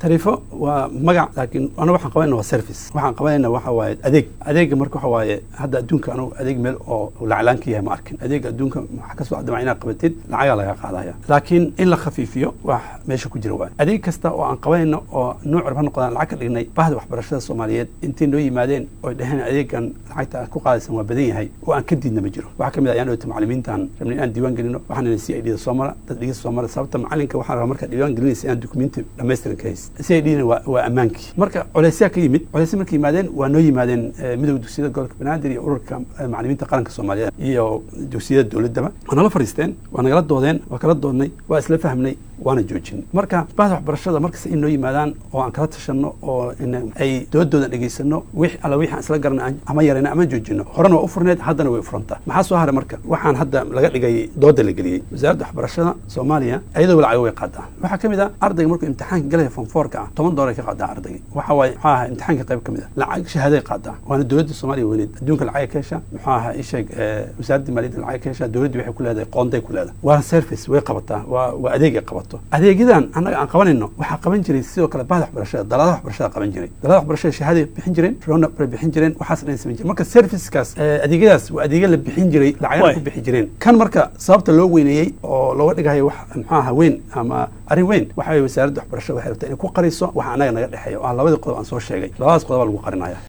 tariifo waa magac laakiin anaga waxaan qabanayna waa service waxaan qabanayna waxa waaye adeeg adeega marka waxa waaye hadda adduunka anagu adeeg meel oo laclaan ka yahay ma arkin adeega adduunka waxa kasoo adama inaad qabatid lacagaa laga qaadaya laakiin in la khafiifiyo wax meesha ku jira waay adeeg kasta oo aan qabanayno oo nuuc raba noqdaan lacag ka dhignay bahda waxbarashada soomaaliyeed intay noo yimaadeen oy dhaheen adeegan lacagta aad ku qaadaysan waa badan yahay oo aan ka diidna ma jiro waxaa kamid ah ayaan dhowta macalimiintaan rabnay inaan diiwaan gelino waxaan nina c i d da soo mara dad dhigista soo mara sababta macalinka waxaan rabaa markaa diiwaan gelinaysa inaan dukumenti dhammaystiran ka hayst c i d na waa waa ammaankii marka culeysyaa ka yimid culeysya markay yimaadeen waa noo yimaadeen midowda dugsiyada gobolka banaadir iyo ururka macalimiinta qaranka soomaaliyeed iyo dugsiyada dowladdaba waa nala fariisteen waa nagala doodeen waa kala doodnay waa isla fahmnay waana joojin marka bahda waxbarashada markasta in noo yimaadaan oo aan kala tashanno oo ay doodoodan dhegaysano wix alla wixi aan isla garana ama yarayna ama joojino horena waa u furneed haddana way furantaa maxaa soo haray marka waxaan hadda laga dhigay dooda la geliyey wasaaradda waxbarashada soomaaliya iyadoo lacago way qaadaa waxaa ka mid ah ardayga markuu imtixaanka galaya fonfoorka ah toban doolar ka qaadaa ardayga waxa waaye muxuu ahaa imtixaanka qayb ka mid ah lacag shahaaday qaadaa waana dowladda soomaaliya weyneed adduunka lacag ka hesha muxuu ahaa isheeg wasaaradda maaliyadda lacag ka hesha dowladda waxay ku leedahay qoonday ku leedahay waa service way qabataa waa waa adeeg ay qabato adeegyadan annaga aan qabanayno waxaa qaban jiray sidoo kale bahda waxbarashada daladaha waxbarashada qaban jiray daladaha waxbarashada shahaaday bixin jireen rona bay bixin jireen waxaas dhan samayn jireen marka servicekaas adeegyadaas waa adeegya la bixin jiray lacagana ku bixi jireen kan marka sababta loo weyneeyey oo looga dhigayo wax muxuu ahaa weyn ama arrin weyn waxa weye wasaaradda waxbarashada waxay rabtaa inay ku qariso waxa annaga naga dhexeeya oo ah labadii qodob aan soo sheegay labadaas qodob baa lagu qarinaya